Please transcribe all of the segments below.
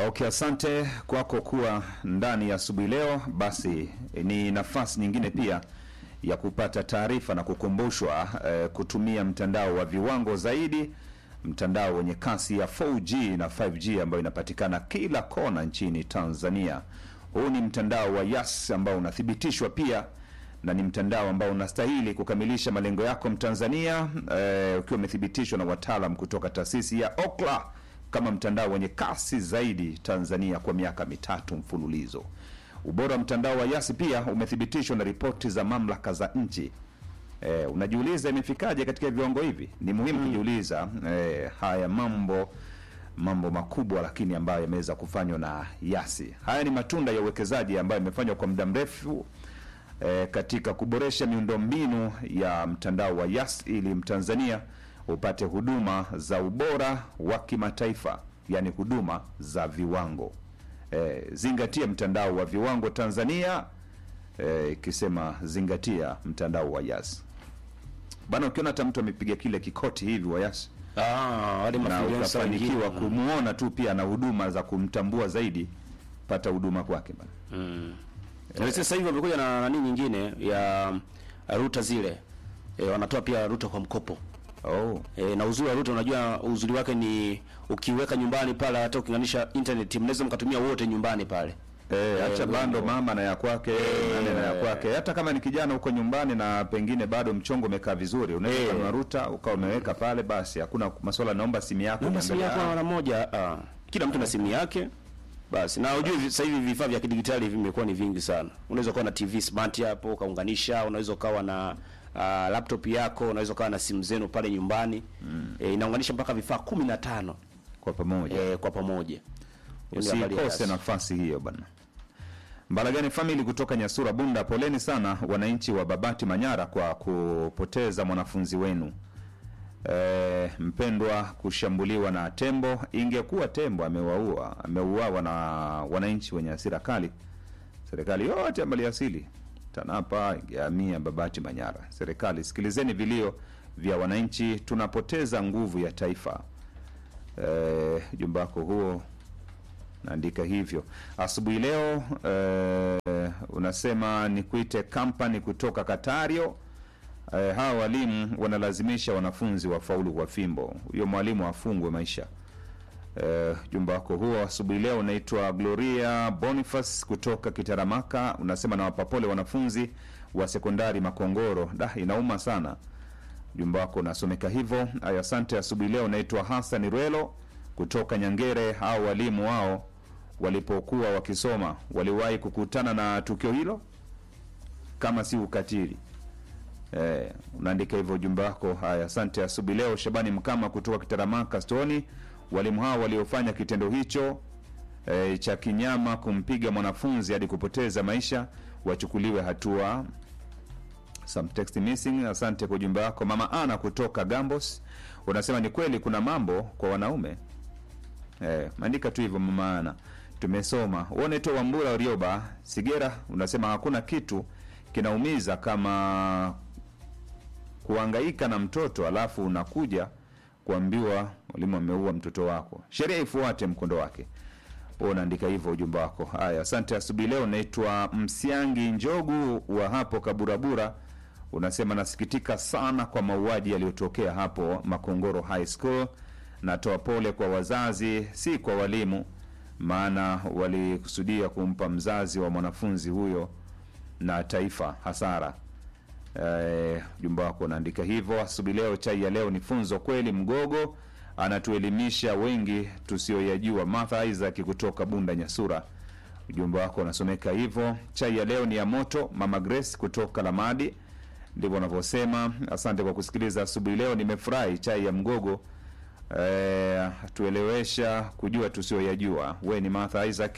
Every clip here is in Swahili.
Okay, asante kwako kuwa ndani ya asubuhi leo. Basi ni nafasi nyingine pia ya kupata taarifa na kukumbushwa eh, kutumia mtandao wa viwango zaidi, mtandao wenye kasi ya 4G na 5G ambayo inapatikana kila kona nchini Tanzania. Huu ni mtandao wa Yas ambao unathibitishwa pia na ni mtandao ambao unastahili kukamilisha malengo yako Mtanzania, eh, ukiwa umethibitishwa na wataalam kutoka taasisi ya Ookla kama mtandao wenye kasi zaidi Tanzania kwa miaka mitatu mfululizo. Ubora wa mtandao wa Yasi pia umethibitishwa na ripoti za mamlaka za nchi. Eh, unajiuliza imefikaje katika viwango hivi? Ni muhimu kujiuliza eh, haya mambo mambo makubwa lakini ambayo yameweza kufanywa na Yasi. Haya ni matunda ya uwekezaji ambayo yamefanywa kwa muda mrefu eh, katika kuboresha miundombinu ya mtandao wa Yas ili Mtanzania upate huduma za ubora wa kimataifa, yani huduma za viwango. Eh, zingatia mtandao wa viwango Tanzania, eh, ikisema zingatia mtandao wa Yas bana. Ukiona hata mtu amepiga kile kikoti hivi wa Yas Ah, wale na mafuliansa ukafanikiwa wengine. kumuona tu pia na huduma za kumtambua zaidi, pata huduma kwake bana. Mm. Na sasa hivi wamekuja na nani nyingine ya uh, ruta zile. E, wanatoa pia ruta kwa mkopo. Oh. E, na uzuri wa ruta unajua uzuri wake ni ukiweka nyumbani pale hata ukiunganisha internet mnaweza mkatumia wote nyumbani pale. Eh, acha Eh, bando ndio. mama na ya kwake nane na ya kwake. Hata kama ni kijana huko nyumbani na pengine bado mchongo umekaa vizuri, unaweza Eh. kununua ruta ukawa umeweka pale, basi hakuna masuala, naomba simu yako Naomba simu yako niangalie. mara moja. Ah, kila mtu na simu yake. Basi na ujue vi- sasa hivi vifaa vya kidigitali vimekuwa ni vingi sana. Unaweza kuwa na TV smart hapo ukaunganisha, unaweza ukawa na uh, laptop yako, unaweza ukawa na simu zenu pale nyumbani. Mm. E, inaunganisha mpaka vifaa 15 kwa pamoja. e, kwa pamoja. Hiyo ni habari ya Usikose Yas. nafasi hiyo bana. Mbalagani family kutoka Nyasura Bunda, poleni sana wananchi wa Babati Manyara kwa kupoteza mwanafunzi wenu e, mpendwa kushambuliwa na tembo. Ingekuwa tembo amewaua ameuawa na wananchi wenye hasira kali, serikali yote ya maliasili TANAPA ingehamia Babati Manyara. Serikali, sikilizeni vilio vya wananchi, tunapoteza nguvu ya taifa. E, jumba wako huo naandika hivyo asubuhi leo. Eh, unasema nikuite kampani kutoka Katario. Eh, hawa walimu wanalazimisha wanafunzi wafaulu kwa fimbo, huyo mwalimu afungwe maisha. Eh, jumba wako huo asubuhi leo unaitwa Gloria Boniface kutoka Kitaramaka, unasema nawapa pole wanafunzi wa sekondari Makongoro. Da, inauma sana. Jumba wako unasomeka hivyo. Aya, asante. Asubuhi leo unaitwa Hassan Rwelo kutoka Nyangere. Hao walimu wao walipokuwa wakisoma waliwahi kukutana na tukio hilo, kama si ukatili Eh, unaandika hivyo ujumbe wako. Haya, asante. Asubuhi leo Shabani Mkama kutoka Kitaramaka Stoni, walimu hao waliofanya kitendo hicho eh, cha kinyama kumpiga mwanafunzi hadi kupoteza maisha wachukuliwe hatua. Some text missing. Asante kwa ujumbe wako. Mama Ana kutoka Gambos unasema ni kweli kuna mambo kwa wanaume eh, maandika tu hivyo mama Ana, tumesoma. Unaitwa Wambura Orioba Sigera unasema hakuna kitu kinaumiza kama kuhangaika na mtoto alafu unakuja kuambiwa mwalimu ameua mtoto wako. Sheria ifuate mkondo wake. Wewe unaandika hivyo ujumbe wako. Haya, asante. Asubuhi leo naitwa Msiangi Njogu wa hapo Kaburabura, unasema nasikitika sana kwa mauaji yaliyotokea hapo Makongoro High School. Natoa pole kwa wazazi, si kwa walimu, maana walikusudia kumpa mzazi wa mwanafunzi huyo na taifa hasara. Eh, ujumbe wako unaandika hivyo. Asubuhi leo, chai ya leo ni funzo kweli. Mgogo anatuelimisha wengi tusioyajua. Martha Isaac kutoka Bunda Nyasura, ujumbe wako unasomeka hivyo. Chai ya leo ni ya moto. Mama Grace kutoka Lamadi, ndivyo wanavyosema. Asante kwa kusikiliza asubuhi leo, nimefurahi. Chai ya mgogo eh, tuelewesha kujua tusioyajua. We ni Martha Isaac.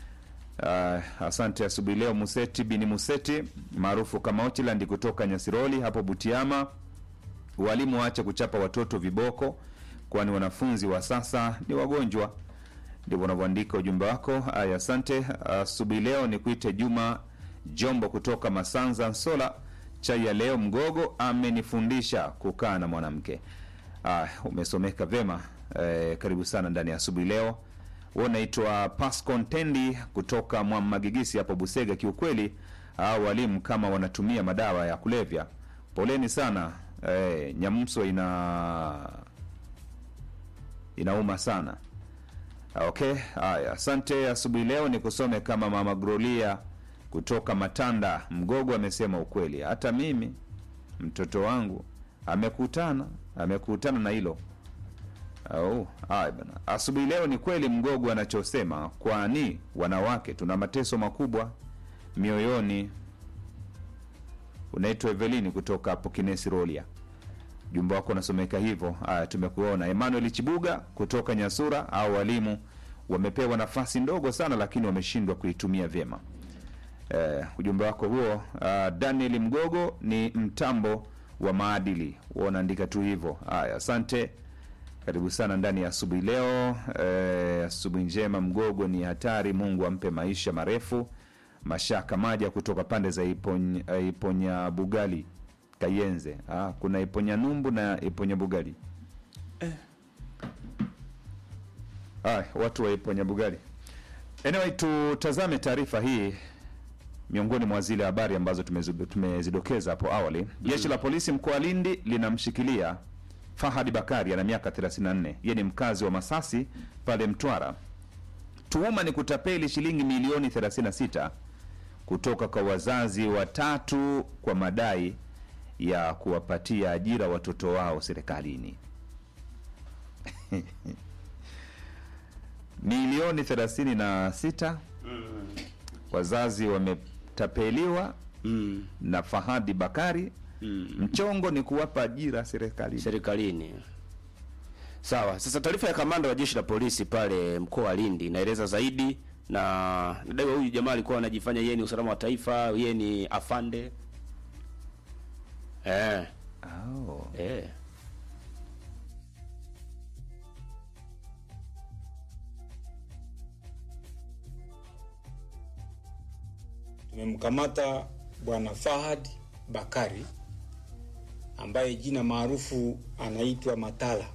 Uh, asante asubuhi leo. Museti bini Museti maarufu kama Ochilandi kutoka Nyasiroli hapo Butiama, walimu waache kuchapa watoto viboko, kwani wanafunzi wa sasa ni wagonjwa. Ndivyo unavyoandika ujumbe wako. Aya, asante. Asubuhi leo ni kuite Juma Jombo kutoka Masanza Nsola. Chai ya leo mgogo amenifundisha kukaa na mwanamke. Ah, umesomeka vema. Eh, karibu sana ndani ya asubuhi leo. huo unaitwa Pasco Ntendi kutoka Mwamagigisi hapo Busega. Kiukweli hao walimu kama wanatumia madawa ya kulevya, poleni sana. Eh, Nyamso ina inauma sana. Okay, haya, asante. Asubuhi leo ni kusome kama mama Grolia kutoka Matanda Mgogo amesema ukweli, hata mimi mtoto wangu amekutana amekutana na hilo. Oh, haya bana. Asubuhi leo ni kweli Mgogo anachosema, kwani wanawake tuna mateso makubwa mioyoni. Unaitwa Evelini kutoka hapo Kinesi Rolia jumba wako unasomeka hivyo. Haya, tumekuona. Emmanuel Chibuga kutoka Nyasura, au walimu wamepewa nafasi ndogo sana, lakini wameshindwa kuitumia vyema. Eh, ujumbe wako huo. Uh, Daniel Mgogo ni mtambo wa maadili, huwa unaandika tu hivyo. Haya, asante, karibu sana ndani ya asubuhi leo. Eh, asubuhi njema. Mgogo ni hatari, Mungu ampe maisha marefu. Mashaka Maja kutoka pande za Iponya, Iponya Bugali Kayenze. Ah, kuna Iponya Numbu na Iponya Bugali. Ah, watu wa Iponya Bugali. Anyway, tutazame taarifa hii miongoni mwa zile habari ambazo tumezu- tumezidokeza hapo awali. Jeshi la polisi mkoa wa Lindi linamshikilia Fahadi Bakari ana miaka 34. Yeye ni mkazi wa Masasi pale Mtwara. Tuhuma ni kutapeli shilingi milioni 36 kutoka kwa wazazi watatu kwa madai ya kuwapatia ajira watoto wao serikalini. milioni 36 wazazi wametapeliwa Mm. na Fahadi Bakari. Mm. Mchongo ni kuwapa ajira serikalini. serikalini. Sawa. Sasa taarifa ya kamanda wa jeshi la polisi pale mkoa wa Lindi inaeleza zaidi, na nadaiwa huyu jamaa alikuwa anajifanya yeye ni usalama wa taifa, yeye ni afande eh, Oh. eh. Tumemkamata bwana Fahad Bakari ambaye jina maarufu anaitwa Matala.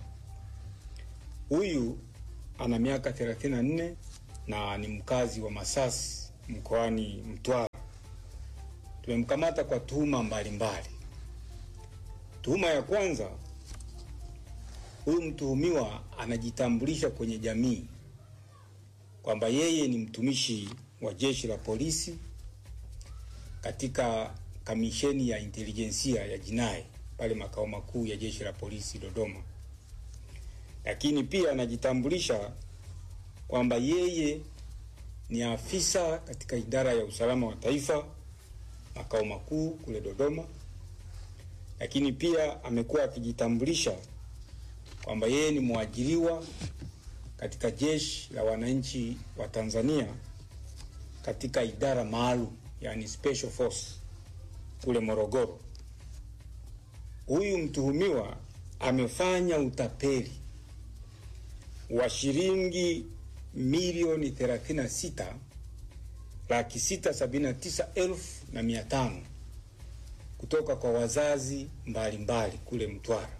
Huyu ana miaka 34 na ni mkazi wa Masasi mkoani Mtwara. Tumemkamata kwa tuhuma mbalimbali. Tuhuma ya kwanza, huyu mtuhumiwa anajitambulisha kwenye jamii kwamba yeye ni mtumishi wa jeshi la polisi katika kamisheni ya intelijensia ya jinai pale makao makuu ya jeshi la polisi Dodoma, lakini pia anajitambulisha kwamba yeye ni afisa katika idara ya usalama wa taifa makao makuu kule Dodoma, lakini pia amekuwa akijitambulisha kwamba yeye ni mwajiriwa katika jeshi la wananchi wa Tanzania katika idara maalum yani special force kule Morogoro. Huyu mtuhumiwa amefanya utapeli wa shilingi milioni 36 laki sita sabini na tisa elfu na mia tano kutoka kwa wazazi mbalimbali mbali kule Mtwara.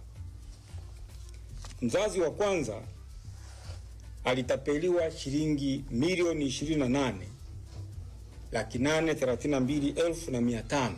Mzazi wa kwanza alitapeliwa shilingi milioni 28 laki nane thelathini na mbili elfu na mia tano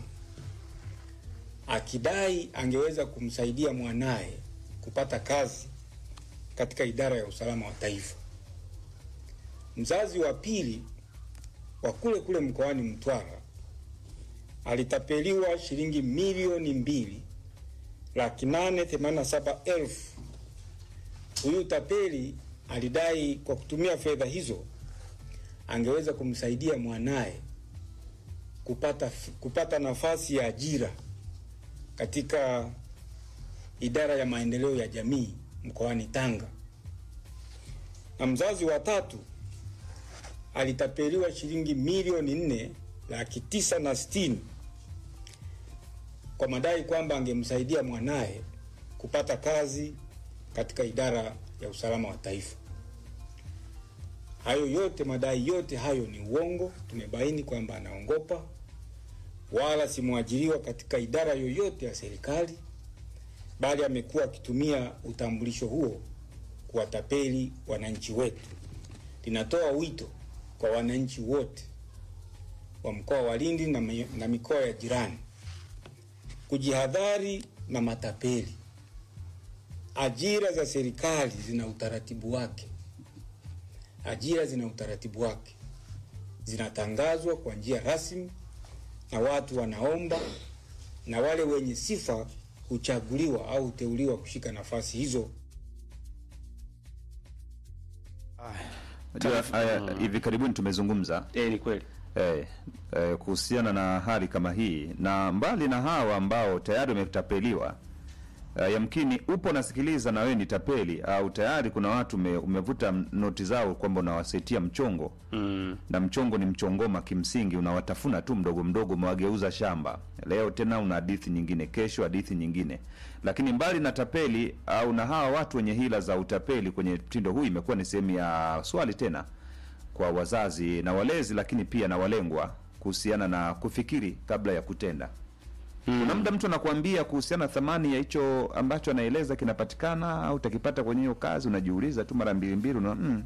akidai angeweza kumsaidia mwanaye kupata kazi katika idara ya usalama wa taifa. Mzazi wa pili wa kule kule mkoani Mtwara alitapeliwa shilingi milioni mbili laki nane themanini na saba elfu. Huyu tapeli alidai kwa kutumia fedha hizo angeweza kumsaidia mwanaye kupata, kupata nafasi ya ajira katika idara ya maendeleo ya jamii mkoani Tanga. Na mzazi wa tatu alitapeliwa shilingi milioni nne laki tisa na sitini kwa madai kwamba angemsaidia mwanaye kupata kazi katika idara ya usalama wa taifa. Hayo yote madai yote hayo ni uongo. Tumebaini kwamba anaongopa, wala si mwajiriwa katika idara yoyote ya serikali, bali amekuwa akitumia utambulisho huo kuwatapeli wananchi wetu. linatoa wito kwa wananchi wote wa mkoa wa Lindi na, mi- na mikoa ya jirani kujihadhari na matapeli. Ajira za serikali zina utaratibu wake, ajira zina utaratibu wake, zinatangazwa kwa njia rasmi na watu wanaomba, na wale wenye sifa huchaguliwa au huteuliwa kushika nafasi hizo. Unajua, haya, hivi karibuni tumezungumza Eh, ni kweli. eh, eh, kuhusiana na hali kama hii, na mbali na hawa ambao tayari wametapeliwa eh, yamkini upo nasikiliza na wewe ni tapeli au tayari kuna watu ume, umevuta noti zao kwamba unawasaitia mchongo Mm. na mchongo ni mchongoma, kimsingi unawatafuna tu mdogo mdogo, umewageuza shamba. Leo tena una hadithi nyingine, kesho hadithi nyingine. Lakini mbali na tapeli au na hawa watu wenye hila za utapeli kwenye mtindo huu, imekuwa ni sehemu ya swali tena kwa wazazi na walezi, lakini pia na walengwa kuhusiana na kufikiri kabla ya kutenda. Kuna muda mtu anakuambia kuhusiana na thamani ya hicho ambacho anaeleza kinapatikana au utakipata kwenye hiyo kazi, unajiuliza tu mara mbili mbili, una mm.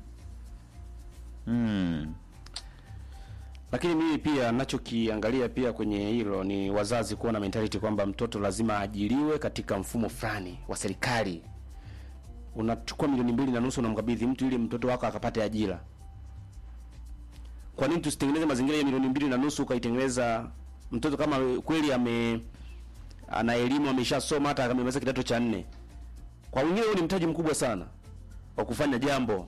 Mm. Lakini mimi pia nachokiangalia pia kwenye hilo ni wazazi kuwa na mentality kwamba mtoto lazima aajiriwe katika mfumo fulani wa serikali. Unachukua milioni mbili na nusu unamkabidhi mtu ili mtoto wako akapate ajira. Kwa nini tusitengeneze mazingira ya milioni mbili na nusu ukaitengeneza mtoto kama kweli ame ana elimu ameshasoma hata amemaliza kidato cha nne. Kwa wengine huo ni mtaji mkubwa sana wa kufanya jambo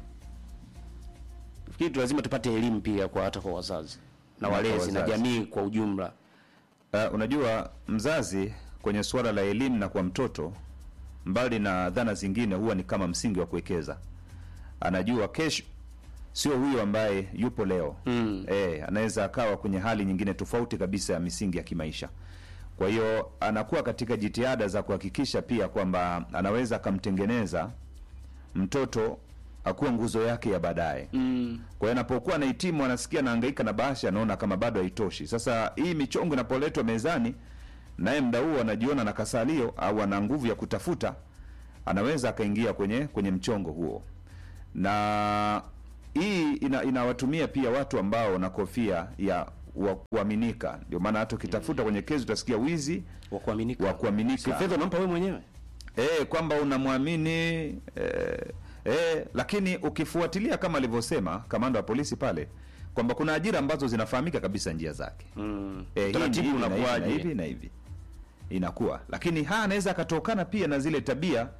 Fikiri tu lazima tupate elimu pia kwa hata kwa wazazi na Na kwa walezi na wazazi. jamii kwa ujumla. Uh, unajua mzazi kwenye suala la elimu na kwa mtoto, mbali na dhana zingine, huwa ni kama msingi wa kuwekeza. Anajua kesho sio huyo ambaye yupo leo Mm. eh, anaweza akawa kwenye hali nyingine tofauti kabisa ya misingi ya kimaisha. Kwa hiyo anakuwa katika jitihada za kuhakikisha pia kwamba anaweza akamtengeneza mtoto akuwa nguzo yake ya baadaye. Mm. Kwa hiyo anapokuwa anahitimu anasikia anahangaika na bahasha, anaona kama bado haitoshi. Sasa hii michongo inapoletwa mezani, naye mda huo anajiona na kasalio au ana nguvu ya kutafuta, anaweza akaingia kwenye kwenye mchongo huo, na hii ina, inawatumia pia watu ambao na kofia ya wa kuaminika. Ndio maana hata ukitafuta kwenye kesi utasikia wizi Wa kuaminika. wa kuaminika Si fedha unampa wewe mwenyewe. eh, kwamba unamwamini eh, eh, lakini ukifuatilia kama alivyosema kamanda wa polisi pale kwamba kuna ajira ambazo zinafahamika kabisa njia zake Mm. eh, hii ni Taratibu hivi na hivi na unakuwaje? hivi na hivi inakuwa, lakini haya anaweza akatokana pia na zile tabia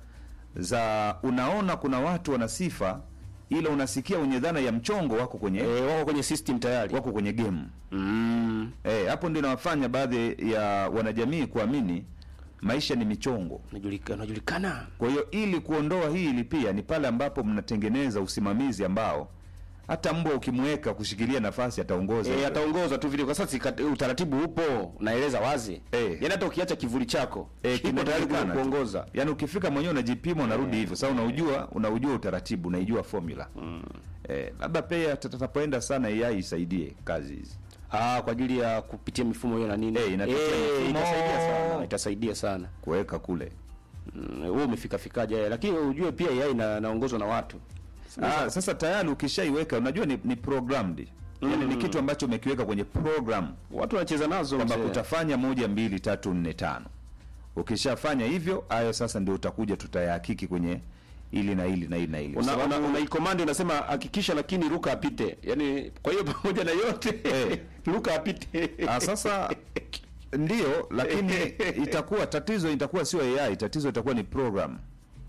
za unaona, kuna watu wana sifa, ila unasikia wenye dhana ya mchongo wako kwenye Eh, wako kwenye system tayari. wako kwenye game Mm. eh, hapo ndio inawafanya baadhi ya wanajamii kuamini maisha ni michongo. Unajulikana, unajulikana. Kwa hiyo ili kuondoa hili pia ni pale ambapo mnatengeneza usimamizi ambao hata mbwa ukimweka kushikilia nafasi ataongoza. Eh, ataongoza tu vile kwa sasa ika- utaratibu upo, naeleza wazi. Eh. Yaani hata ukiacha kivuli chako, Eh, kipo tayari kinajulikana tu. kuongoza. Yaani ukifika mwenyewe unajipima unarudi hivyo. Sasa unaujua unaujua utaratibu, unaijua formula. Eh, labda pia tutapoenda sana AI isaidie kazi hizi. Ah, kwa ajili ya kupitia mifumo hiyo na nini? Eh, inapitia mifumo. itasaidia sana, itasaidia sana. Kuweka kule. Mm, wewe umefika fikaje? Lakini ujue pia yeye ina naongozwa na watu. Ah, sasa tayari ukishaiweka unajua ni, ni programmed. Yaani ni kitu ambacho umekiweka kwenye program. Watu wanacheza nazo kwamba mzee. utafanya moja mbili tatu nne tano. Ukishafanya hivyo, hayo sasa ndio utakuja tutayahakiki kwenye ili na ili na ili na ili. Kwa una, sababu- una, una ikomandi unasema hakikisha lakini ruka apite. Yaani kwa hiyo pamoja na yote Eh. ruka apite. Ah, sasa ndio, lakini itakuwa tatizo itakuwa sio AI, tatizo itakuwa ni program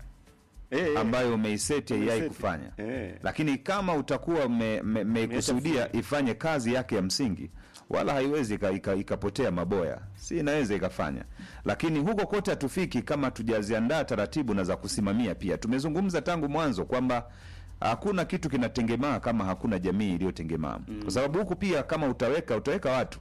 Eh, ambayo umeiseti AI Umeiseti. kufanya. Eh. Lakini kama utakuwa me- me- meikusudia ifanye kazi yake ya msingi, wala haiwezi ika- ika- ikapotea maboya, si inaweza ikafanya. Lakini huko kote hatufiki kama tujaziandaa taratibu na za kusimamia. Pia tumezungumza tangu mwanzo kwamba hakuna kitu kinatengemaa kama hakuna jamii iliyotengemaa, kwa sababu huku pia kama utaweka utaweka watu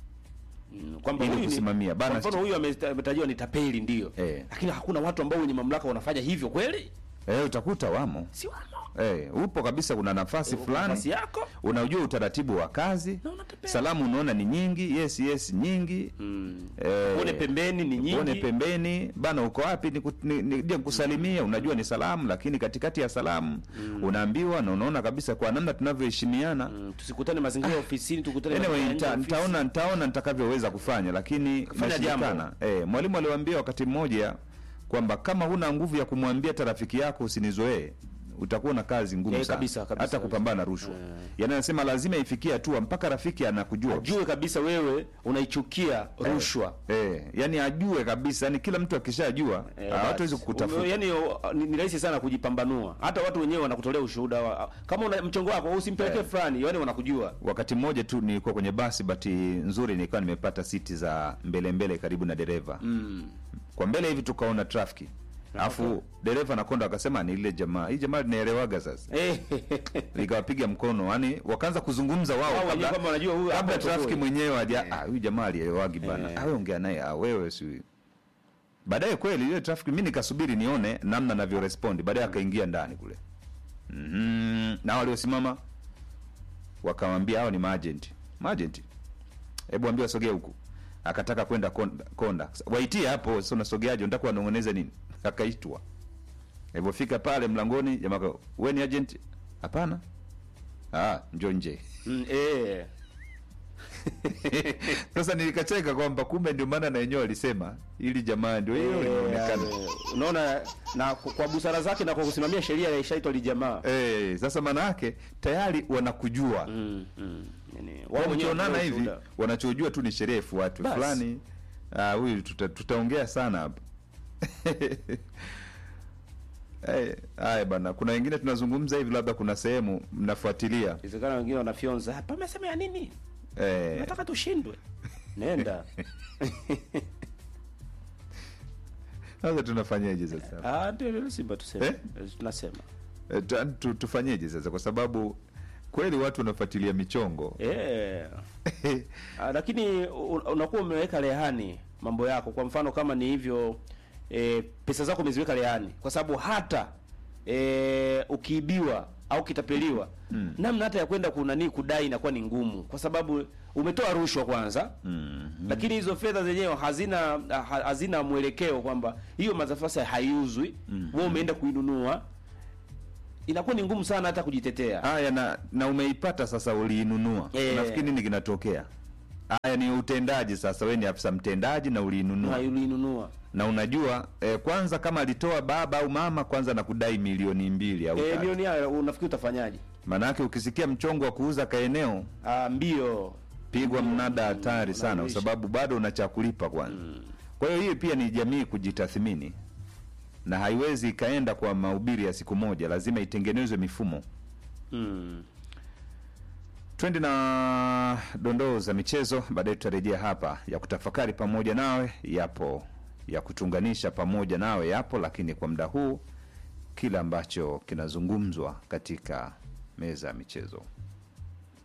Mm, kwamba ili huyu ni- kusimamia. Bana, Kwa mfano huyu ameta- ametajiwa ni tapeli ndio. Eh. Lakini hakuna watu ambao wenye mamlaka wanafanya hivyo kweli? eh, utakuta wamo Si wamo. eh, upo kabisa, kuna nafasi Nafasi fulani yako unajua utaratibu wa kazi na unataka salamu unaona ni nyingi yes yes nyingi Mm. Eh, Uone pembeni ni nyingi. uone pembeni bana uko wapi niku- ni- ni- nije kusalimia unajua ni salamu lakini katikati ya salamu unaambiwa na unaona kabisa kwa namna tunavyoheshimiana Mm, tusikutane mazingira ya ofisini tukutane anyway, mazingira nita, ya nje ya ofisi. nitaona nitaona nitakavyoweza kufanya lakini Kufanya inashindikana. eh, mwalimu aliwaambia wakati mmoja kwamba kama huna nguvu ya kumwambia hata rafiki yako usinizoee utakuwa na kazi ngumu Eh, sana kabisa, kabisa, hata kabisa. kupambana na rushwa yaani anasema lazima ifikie hatua mpaka rafiki anakujua Jue kabisa wewe unaichukia rushwa. eh, yani ajue kabisa yani kila mtu akishajua Eh, hawatawezi basi. kukutafuta Ume- Yaani o- ni, ni rahisi sana kujipambanua. Hata watu wenyewe wanakutolea ushuhuda wa, kama una mchongo wako usimpelekee Eh. fulani, yaani wanakujua. wakati mmoja tu nilikuwa kwenye basi bahati nzuri nilikuwa nimepata siti za mbele mbele karibu na dereva Mm. kwa mbele hivi tukaona trafiki alafu dereva na konda akasema ni ile jamaa hii jamaa linaelewaga sasa Eh. nikawapiga mkono yani wakaanza kuzungumza wao Wao wenyewe kabla, kwamba wanajua huyu kabla hapa trafiki yuko mwenyewe aja ah huyu jamaa alielewagi bana Eh. ah wewe ongea naye ah wewe si baadaye kweli ile trafiki mimi nikasubiri nione namna navyo respond baadaye akaingia ndani kule mhm na waliosimama wakamwambia hao ni maagent maagent hebu ambia wasogee huku akataka kwenda konda, konda. waitie hapo sasa unasogeaje unataka wanong'oneze nini akaitwa alipofika pale mlangoni jamaa aka- wewe ni agent hapana ah njoo nje Mm, eh. sasa nilikacheka kwamba kumbe ndio maana na wenyewe walisema ili jamaa ndio hiyo inaonekana Eh, unaona na ku- kwa busara zake na kwa kusimamia sheria ya ishaitwa lijamaa eh sasa maana yake tayari wanakujua mm, mm. Yani, wao wao wenyewe mkionana wanatoa hivi ushuhuda. wanachojua tu ni sherehe ifuatwe Basi. fulani ah huyu tuta, tutaongea sana hapa Eh, haya bana kuna wengine tunazungumza hivi labda kuna sehemu mnafuatilia Inawezekana wengine wanafyonza hapa amesema ya nini eh, nataka tushindwe nenda sasa tunafanyeje sasa ah ndio ndio Simba tuseme Eh? tunasema Eh, tu- tu, tufanyeje sasa kwa sababu kweli watu wanafuatilia michongo eh Ah, lakini u- unakuwa umeweka rehani mambo yako kwa mfano kama ni hivyo e, pesa zako umeziweka rehani kwa sababu hata e, ukiibiwa au kitapeliwa mm. namna hata ya kwenda kunani kudai inakuwa ni ngumu kwa sababu umetoa rushwa kwanza mm. lakini hizo fedha zenyewe hazina ha, hazina mwelekeo kwamba hiyo mazafasi haiuzwi mm. wewe umeenda kuinunua inakuwa ni ngumu sana hata kujitetea haya na na umeipata sasa uliinunua Eh. unafikiri nini kinatokea haya ni utendaji sasa wewe ni afisa mtendaji na uliinunua na uliinunua na unajua eh, kwanza kama alitoa baba au mama kwanza na kudai milioni mbili au e, tatu. milioni hayo unafikiri utafanyaje maanake ukisikia mchongo wa kuuza kaeneo Ah, mbio pigwa mnada hatari sana kwa unaishi. sababu bado una cha kulipa kwanza kwa hiyo hii pia ni jamii kujitathmini na haiwezi ikaenda kwa mahubiri ya siku moja lazima itengenezwe mifumo mm. twende na dondoo za michezo baadaye tutarejea hapa ya kutafakari pamoja nawe yapo ya kutunganisha pamoja nawe yapo lakini kwa muda huu kile ambacho kinazungumzwa katika meza ya michezo